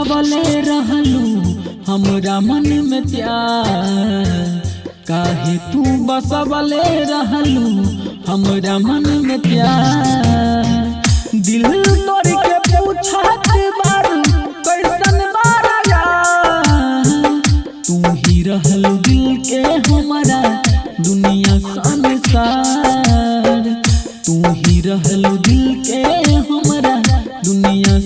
बसवले रहलू हमरा मन में प्यार काहे तू बसवले रहलू हमरा मन में प्यार दिल तोड़ के पूछत बारू कैसन बारा यार तू ही रहलू दिल के हमरा दुनिया संसार तू ही रहलू दिल के हमरा दुनिया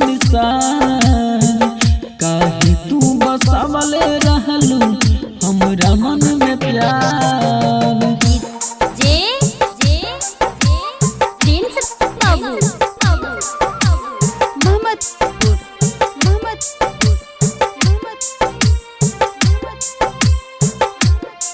संसार काहे तू बसवले रहलू हमरा मन में प्यार जे जे प्रिंस बाबू मोहम्मदपुर मोहम्मदपुर मोहम्मदपुर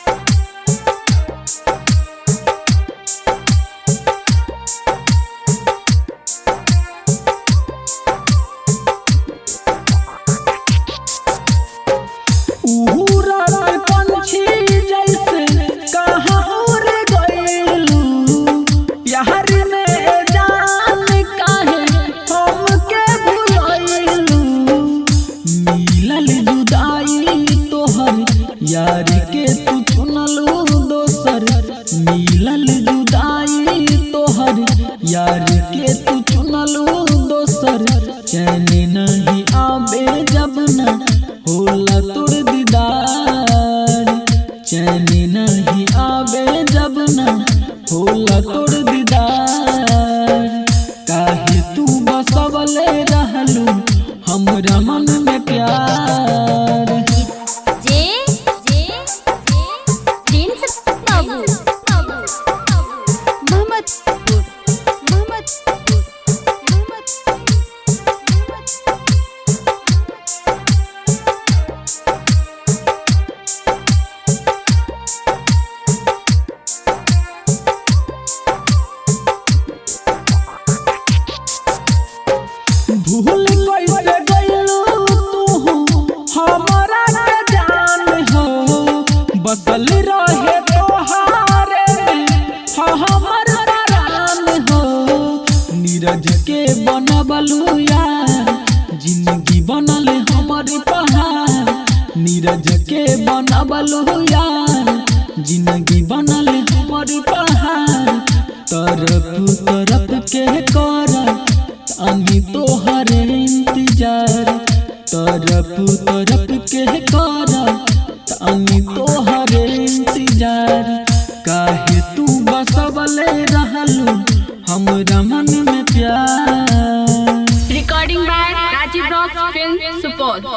उड़ल पंछी जैसे कहाँ उड़ गइलू प्यार में जान काहे हमके भुलइलू मिलल जुदाई तोहर यार के तू चुनलू दोसर मिलल जुदाई तोहर यार के तू चुनलू दोसर चैन नहीं आबे जब ना होला तोर दीदार चैन नहीं आबे जब ना होला तोर दीदार काहे तू बसवले रहलू हमरा मन में प्यार जे जे प्रिंस बाबू मोहम्मदपुर मोहम्मदपुर मोहम्मदपुर भूल कैसे गइलू तू हमरा के जान हो बसल रहे तोहारे हाँ हमर प्राण हो नीरज के बनबलू यार जिंदगी बनल हमर पहाड़ नीरज के बनबलू यार जिंदगी बनल हमर पहाड़ तरफ तरफ के कर अमी तोहर इंतजार तरफ तरफ के कर अमी तोहर इंतजार काहे तू बसवले रहलू हमरा मन में प्यार Recording by Rajiv Rock Film Support.